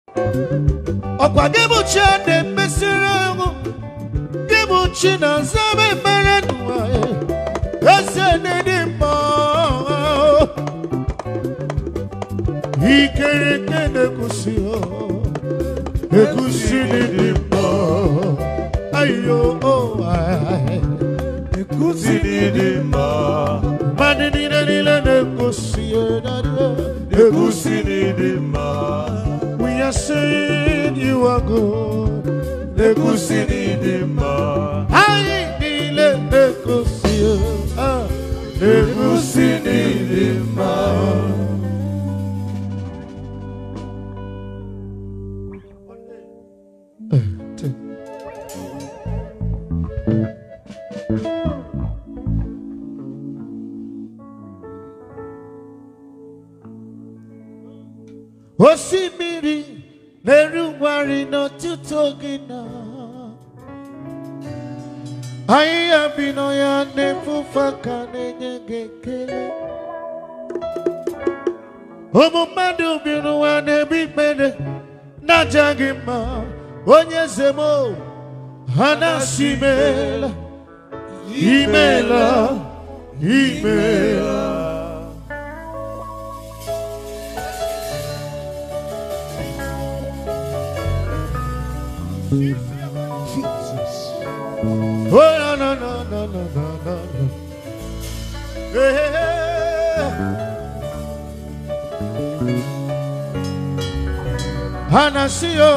ọkwa gị bụ chi a na-emesịrị ahụ gị bụ chi na-aza m ekpere n'ụwa eze dị mma ikere nke na-ekwusi ekwusi dị mma ayo Ekusi dị mma. mmadụ niile niile na-ekwusi Ekusi dị mma. we are saying you are good Ekusi dị mma. anyị niile na-ekwusi ah, Ekusi dị mma. osimiri na-erugwarị n'ọtụtụ oge na ahịhịa bi n'ọhịa na-efufe aka na-enye gị ekele ụmụ mmadụ bi n'ụwa na-ebi ikpere na-aja gị mma onye eze m o, ha na-asị imeela imeela imeela Jesus. Oh, no, no, no, no, no, no, no, no. Hey, hey, hey. Anasio,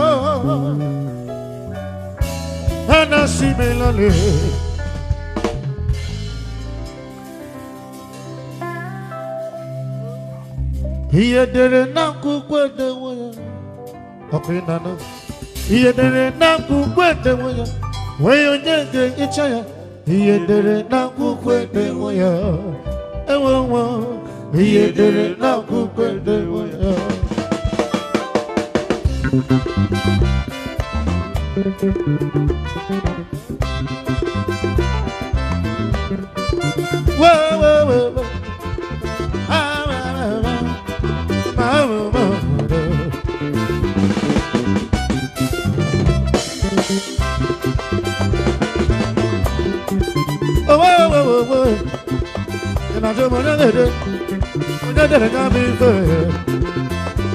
Anasi Melale. Ihe dere n'akwụkwọ edewo ya, ọkụ ịnanọ. Ihe dere n'akwụkwọ edewo ya, nwee onye ga-ehicha ya. Ihe dere n'akwụkwọ edewo ya, enwe nwa. Ihe dere n'akwụkwọ edewo ya. Whoa, whoa, whoa, whoa. Ah, ah, ah, ah. Ah, ah, ah, ah. Oh, whoa, whoa, whoa, whoa. And I just wanna let it. When I did it, got me fair.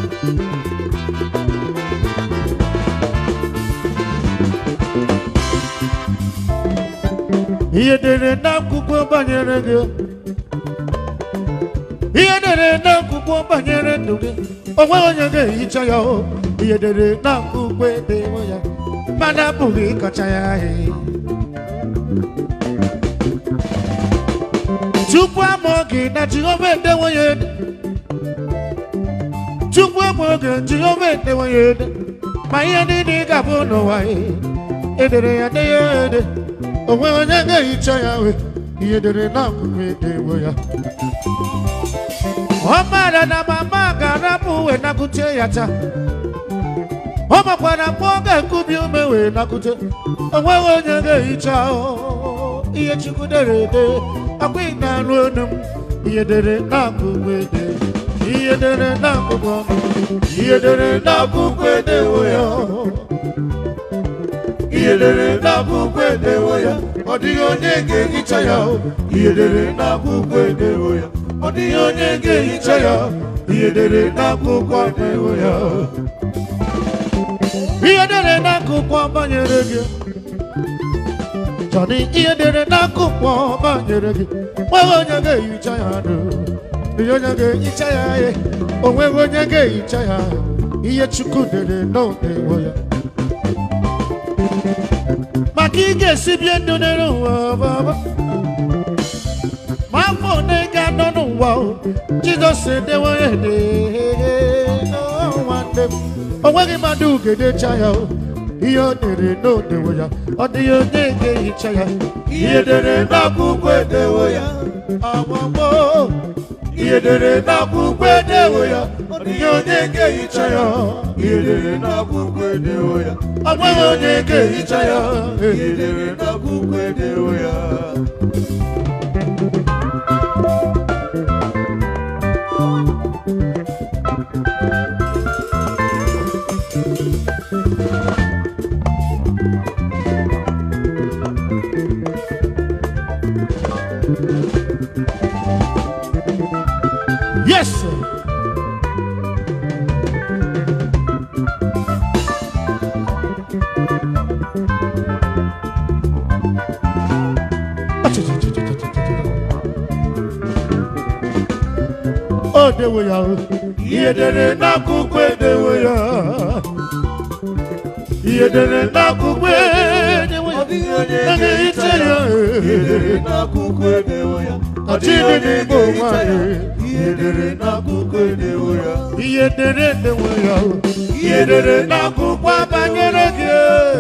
Ihe dere n'akwụkwọ banyere gị ihe dere n'akwụkwọ banyere ndụ gị o nweghị onye ga-ehicha ya o ihe dere n'akwụkwọ edewo ya mana apụghị ịkọcha ya ahịa tupu amụọ gị na jehova edewo ya ede tupu amụọ gị jehova edewo ya ede ma ihe niile ị ga-abụ n'ụwa ya edere ya de ya ede o nweghị onye ga-ehicha ya we ihe dere n'akwụkwọ edewo ya ọ maara na mama ga-arapụ wee nakute ya taa ọ makwara mgbe ọ ga-ekubi ume wee nakute o nweghị onye ga-ehicha ahụ ihe chukwu dere ede akwa ị na-arụ onu m ihe dere n'akwụkwọ ede ihe dere n'akwụkwọ ihe dere n'akwụkwọ edewo ya Ihe dere n'akwụkwọ edewo ya. Ọ dịghị onye ga-ehicha ya. Ihe dere n'akwụkwọ edewo ya. Ọ dịghị onye ga-ehicha ya. Ihe dere n'akwụkwọ edewo ya. ihe dere n'akwụkwọ banyere gị chọrọ ihe dere n'akwụkwọ banyere gị nweghị onye ga-ehicha ya dụ ihe onye ga-ehicha ya ihe o nweghị onye ga-ehicha ya ihe chukwu dere n'odewo ya maka ị ga-esi bie ndụ n'elu ụwa baba ma afọ one ga-anọ n'ụwa o, jizọs edewo ya ede nwanne m o nweghị mmadụ ga-edecha ya o ihe o dere n'odewo ya ọ dịghị onye ga-ehicha ya Ihe dere n'akwụkwọ edewo ya. agbagbo Ihe dere n'akwụkwọ edewo ya. Ọ dịghị onye ga-ehicha ya. Ihe dere n'akwụkwọ edewo ya. ọ nweghị onye ga-ehicha ya Ihe dere n'akwụkwọ edewo ya. n'odewo ya o ihe dere n'akwụkwọ edewo ya ihe dere n'akwụkwọ edewo ya ọ dịghị onye a ga-ehicha ya ihe dere n'akwụkwọ edewo ya ọ Ọchị dịghị onye dị n'Igbo ga-ehicha ya nwanyị. ihe dere n'akwụkwọ edewo ya ihe dere edewo ya o ihe dere n'akwụkwọ akwụkwọ banyere gị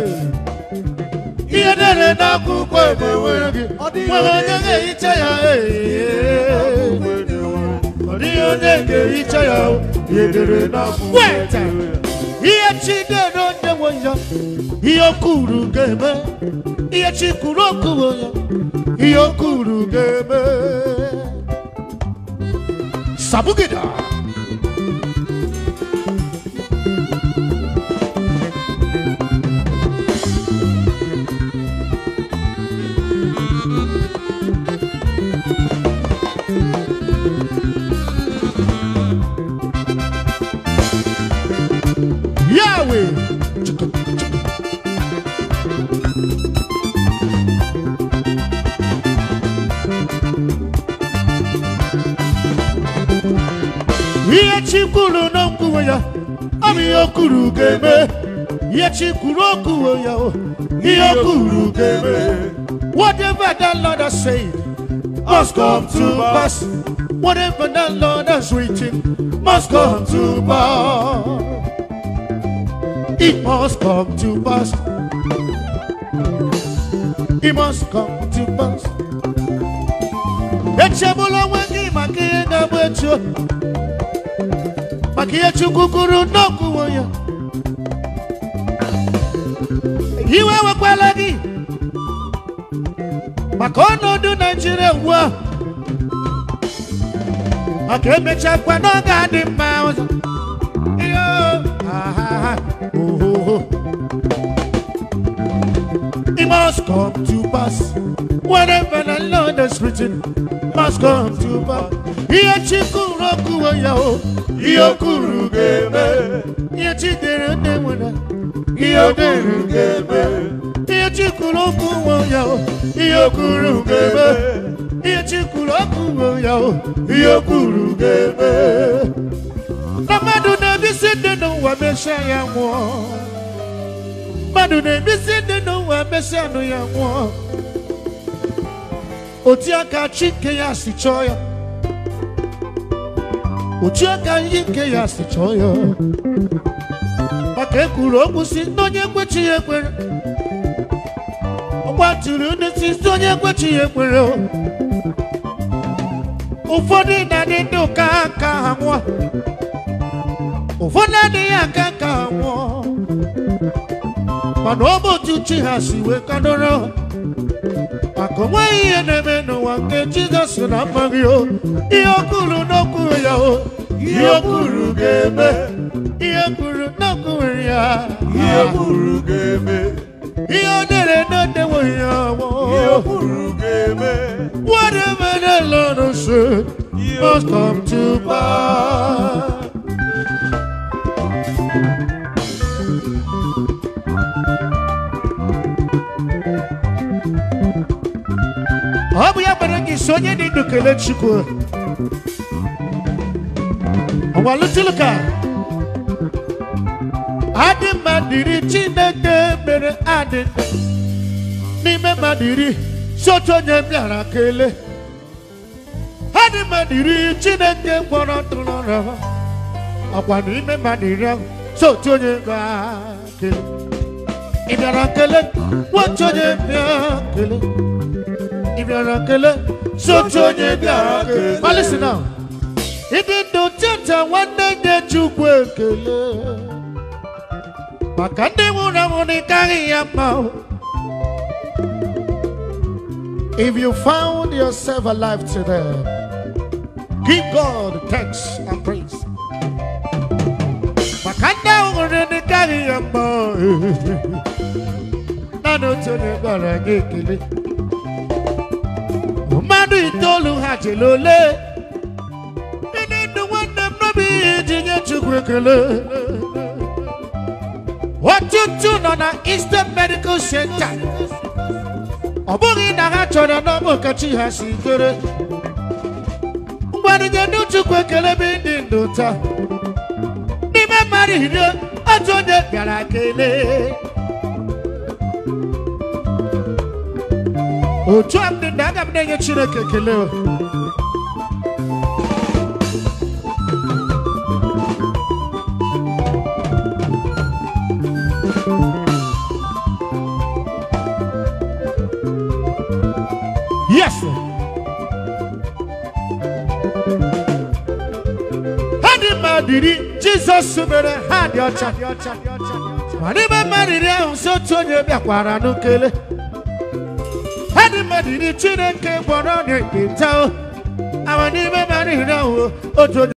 ihe dere n'akwụkwọ edewo gị nwere onye ga-ehicha ya n'akwụkwọ edewo ya ọ dịghị onye ga-ehicha ya o ihe dere n'akwụkwọ Weta. edewo ya ihe chi dere onyewo ya ihe o kwuru ga-eme ihe chi kwuru okwuwo ya ihe o kwuru ga-eme sabugida Yahweh. ihe chi kwuru n'okwuwe ya ọ bụ ihe o kwuru ga-eme ihe chi kwuru okwuwe ya o ihe o kwuru ga-eme whatever the Lord has said must come to pass whatever the Lord has written must come to pass it must come to pass it must come to pass echegbula onwe gị maka ihe ga-agba echi o. maka ihe chukwu kwuru n'okwuwo ya iwe ewekwala gị maka ọnọdụ naijiria ugbu a maka emechakwa n'oge adị mma ọzọ Iyo, ahaha, ohoho. It must come to pass. Whatever the Lord has written must come to pass. Ihe chi kwuru okwuwo ya o, ihe o kwuru ga-eme. Ihe chi dere ndị nwere, ihe o dere ga-eme. Ihe chi kwuru okwuwo ya o, ihe o kwuru ga-eme. Ihe chi kwuru okwuwo ya o, ihe o kwuru ga-eme. Na mmadụ na-ebisi ndị n'ụwa mesịa ya nwụọ. Mmadụ na-ebisi ndị n'ụwa mesịa anụ ya nwụọ. Otu aka chi nke ya si chọọ ya. Otu aka ihe nke ya si chọọ ya. Maka ekwuru okwu si ndị onye ekwechi ya ekwere. Ọ gbatụrụ ndị si ndị onye ekwechi ya ekwere. o. Ụfọdụ na-adị ndị ụka aka ha nwụọ. ụfọdụ adịghị aka ka ha nwụọ mana ọ bụ otu chi ha si wee kadoro maka onweghị ihe na-eme n'ụwa nke jizọs na amaghị o ihe o kwuru n'okwu ya o ihe o kwuru ga-eme ihe o kwuru n'okwu ya ihe kwuru ga-eme ihe o dere n'odeweghị ya ihe ọgbọ kwuru ga-eme whatever the Lord has said must come to pass. ọ bụ ya mere gị si onye dị ndụ kelee chukwu ọgwalụtụlụka adị mma dịrị chineke mere adị ndụ n'ime mmadụ iri si otu onye bịara kelee adị mma dịrị chineke gwọrọ tụrụ ọrịa ọkwa n'ime mmadụ iri ahụ si otu onye bịara kelee ị bịara kelee nwotu onye bịara kelee ị bịara kelee si otu onye bịara kelee ma listen now ịdị ndụ teta nwanne nye chukwu ekele maka ndị nwụrụ anwụ na ịkaghị ya mma o. If you found yourself alive today, give God thanks and praise. Maka ndị ahụ nwere ndị karị ya mma naanị otu onye gwara gị ekele. Mmadụ itoolu ha jere ole ndị ndụ nwanne m n'obi ihe iji nye Chukwu ekele. Ọtụtụ nọ na Eastern Medical Center. ọ bụghị na ha chọrọ n'ọbụ ka chi ha si kere ngwa mmadụ nye ndị chukwu ekele bụ ndị ndụ taa n'ime mmadụ iri otu onye bịara kelee otu a m dị ndụ aga m na-enye chineke ekele o. Yes. sir. Ha dị mmadụ iri Jizọs mere ha dị ọcha. Ma n'ime mmadụ iri ahụ si otu onye bịakwara n'ukele. Ha dị mmadụ iri Chineke gwọrọ ọrịa ekpenta o. Ama n'ime mmadụ iri ahụ otu onye